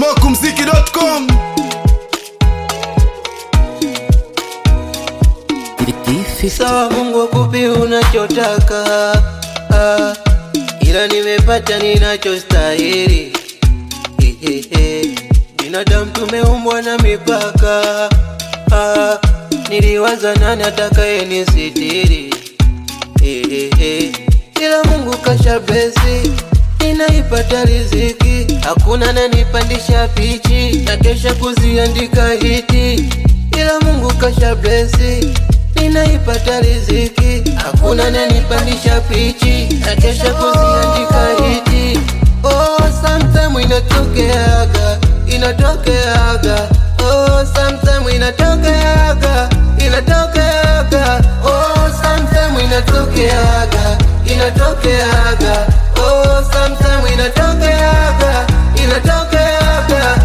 smokumziki.com Sawa, Mungu akupe unachotaka, ah, ila nimepata ninachostahili. Hehehe, binadamu tumeumbwa na mipaka, ah, niliwaza nani atakaye nisitiri. Hehehe, ila Mungu kasha blesi, ninaipata riziki, hakuna nanipandisha pichi na kesha kuziandika hiti, ila Mungu kasha blesi ninaipata riziki, hakuna nanipandisha pichi na kesha kuziandika hiti. Oh, sometime inatokeaga, inatokeaga. Oh, sometime inatokeaga, inatokeaga. Oh, sometime inatokeaga, inatokeaga. Oh, sometime inatokeaga, inatokeaga.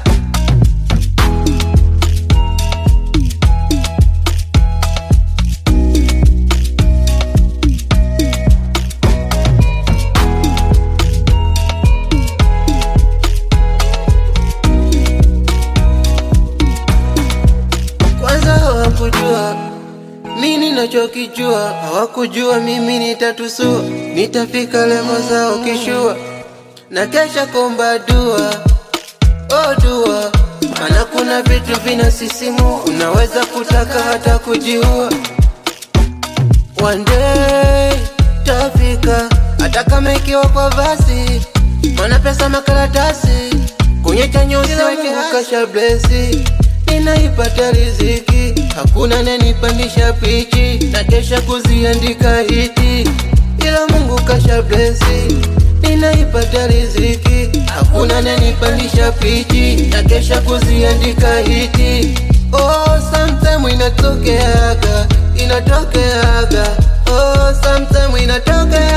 Kwanza hawakujua mi ninachokijua, hawakujua mimi nitatusua, nitafika levo zao kishua, na kesha komba dua, oh dua, maana kuna vitu vinasisimua, unaweza kutaka hata kujiua. One day tafika, hata kama ikiwa kwa basi, mana pesa makaratasi, kwenye chanyo usiweke kasha blesi, ninaipata riziki, hakuna nanipandisha pichi, na kesha kuziandika hiti, ila Mungu kasha blesi, ninaipata riziki, hakuna nanipandisha pichi, na kesha kuziandika hiti. Oh, sometime inatokeaga, inatokeaga. Oh, sometime inatokeaga